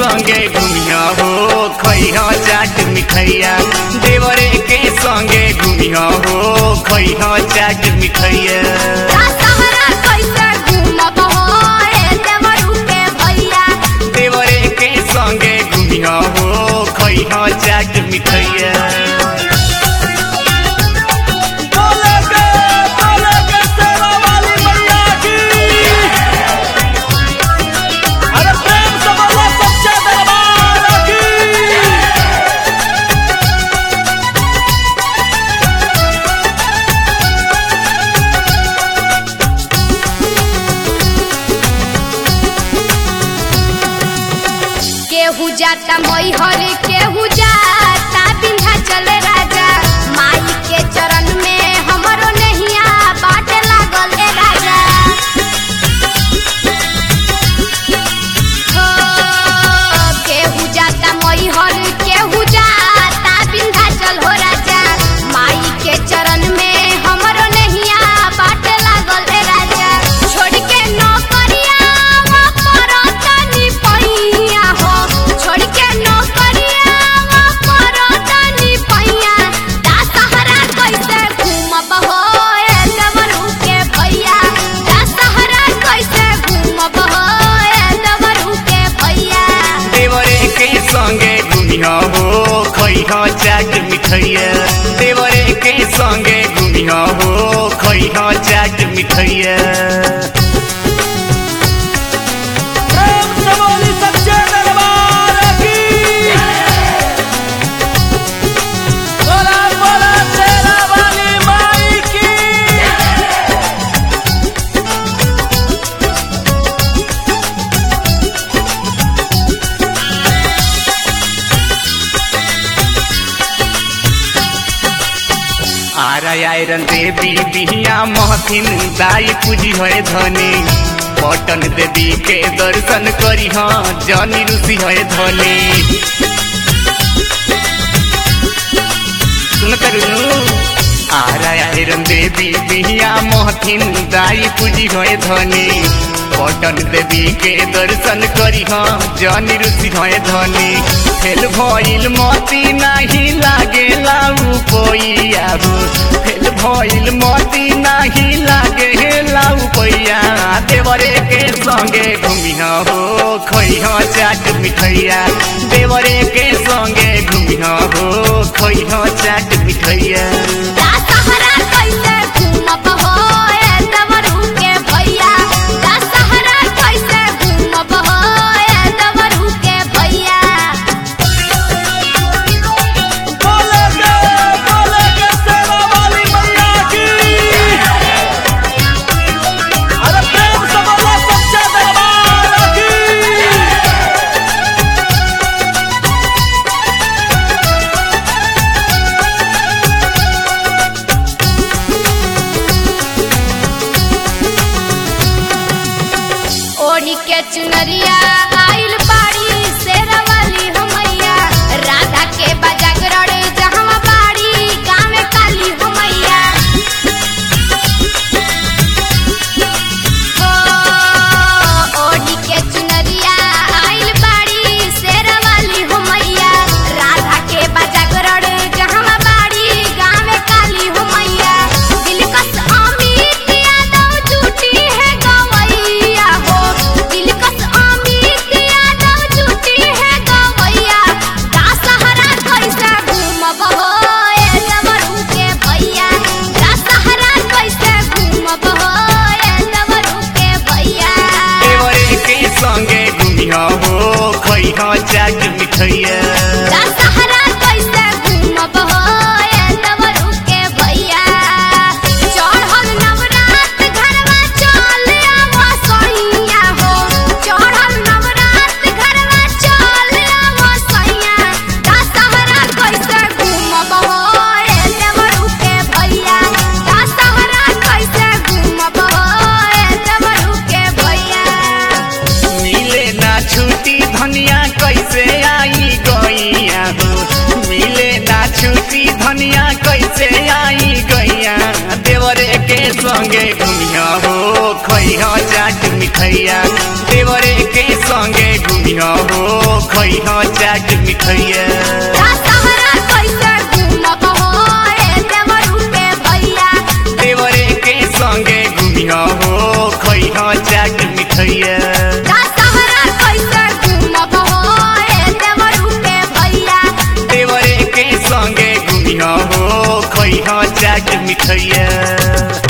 संगे घुमिया हो खैहा चाट मिठैया देवरे के संगे घुमिया हो खैहा चाट मिठैया दशहरा कैसे घूमब हो ए देवरू के भैया देवरे के संगे घुमिया हो खैहा चाट मिठैया बोले के बोले के सेवा वाली मैया की अरे प्रेम से बोलो सच्चे दरबार की केहू जाता मैहर केहू जाता विंध्याचल राजा माई के चरण में हमरो नहिया बाट लागल ए राजा हो केहू जाता मैहर केहू जाता विंध्याचल हो राजा माई के चरण में हमरो नहिया बाट लागल ए राजा छोड़ के नौकरिया वा परतनी पैया हो छोड़ के नौकरिया वा परतनी पैया दशहरा कैसे घूमब हो ए देवरू के भैया दशहरा कैसे घूमब हो ए देवरू के भैया देवरे के संगे घुमिया हो खैहा चाट मिठैया देवरे के संगे घुमिया हो खैहा चाट मिठैया प्रेम से बोली सच्चे दरबार की बोला बोला शेरा वाली माई की आरा आयरन देवी बिहिया महथिन दाई पूजी है धनी पटन देवी के दर्शन करी हाँ जनी रुचि है धनी सुन करू आरा आयरन देवी बिहिया महथिन दाई पूजी है धनी पटन देवी के दर्शन करी हाँ जनी रुचि है धनी फेल भइल मती नाही लागे लाउ पैया हो फेल भइल मती नाही लागे लाउ पैया देवरे के संगे घुमिया हो खैहा चाट मिठैया देवरे के संगे घुमिया हो खैहा चाट मिठैया दशहरा कैसे घूमब हो ए देवरू के भैया दशहरा कैसे घूमब हो ए देवरू के भैया बोले के बोले के सेवा वाली मैया की अरे प्रेम से बोलो सच्चे दरबार की ओढ़ी के चुनरिया आइल बाड़ी शेरवाली हमैया राधा के बजागरण जहाँ बाड़ी गाँव काली हमैया हो ओढ़ी के चुनरिया आइल बाड़ी शेरवाली हमैया राधा के बजागरण जहाँ बाड़ी गाँव काली हमैया दिलकश अमित यादव जुटी है गवैया हो दिलकश अमित यादव जुटी है गवैया दशहरा कैसे घूमब हो ए देवरू के भैया दशहरा कैसे घूमब हो ए देवरू के भैया देवरे के संगे घुमिया हो खैहा चाट मिठैया दशहरा कैसे घूमब हो ए देवरू के भैया चढ़ल नवरात घरवा चल आवा सैया हो चढ़ल नवरात घरवा चल आवा सैया दशहरा कैसे घूमब हो ए देवरू के भैया दशहरा कैसे घूमब हो ए देवरू के भैया मिले ना छुट्टी धनिया कैसे आई गैया हो मिले ना छुट्टी धनिया कैसे आई गैया देवरे के संगे घुमिया हो खैहा चाट मिठैया देवरे के संगे घुमिया घुमिया हो खैहा चाट मिठैया दशहरा कैसे घूमब हो ए देवरू के भैया देवरे के संगे घुमिया हो खैहा चाट मिठैया दशहरा कैसे घूमब हो ए देवरू के भैया देवरे के संगे घुमिया हो खैहा चाट मिठैया